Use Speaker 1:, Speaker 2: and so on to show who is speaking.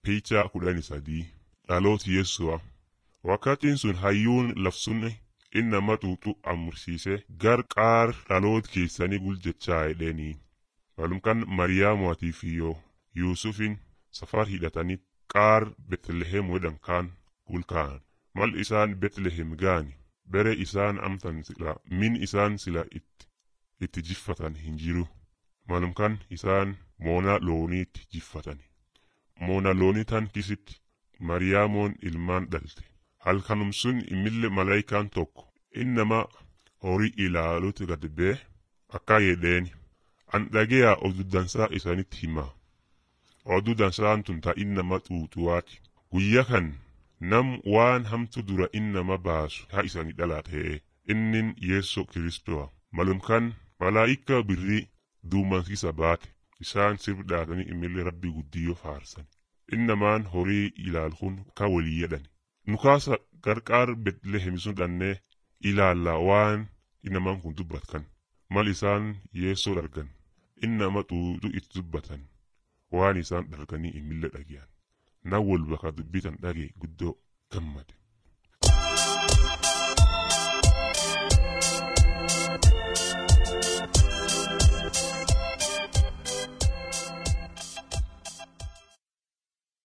Speaker 1: Piichaa kudhanii sadii dhaloota Yesu'a. Wakkatiin sun hayyuun labsunni inni nama xuuxu amursiise gar qaar dhaloota keessanii guljechaa jedheenii. Malumkan Mariyaamuutii fi yoo Yuusufin safar hidhatanii qaar Betlehem wedhan kaan gulkaa'an. Mal isaan Betlehem gaani bere isaan amtan sila min isaan sila itti, itti jiffatan hin jiru. Malumkan isaan moona looniitti jiffatani. Moona loonii tan kisitti Mariyaamoon ilmaan dhalte. Halkanum sun imille malaayikaan tokko innama horii ilaaluuti gad bee akka jedheeni. An dhageyaa oduu dansaa isaanitti himaa. Oduu dansaan tun ta innama xuuxuwaati. Guyya kan nam waan hamtu dura innama baasu haa isanii dhalatee innin Yeesu Kiristoa. Malumkan malaayika birrii duumansiisa baate isaan sirbidhaatanii imillee rabbi guddiyoo faarsan. Innamaan horii ilaaluun ka walii jedhani. Nukaasa qarqaar Betlehem sun dhannee ilaalla waan innamaan kun dubbatkan. Mal isaan Yeesoo dargan innama xuuxu itti dubbatan waan isaan darganii imillee dhageyan. Na wal bakka dubbitan dhage guddoo gammade.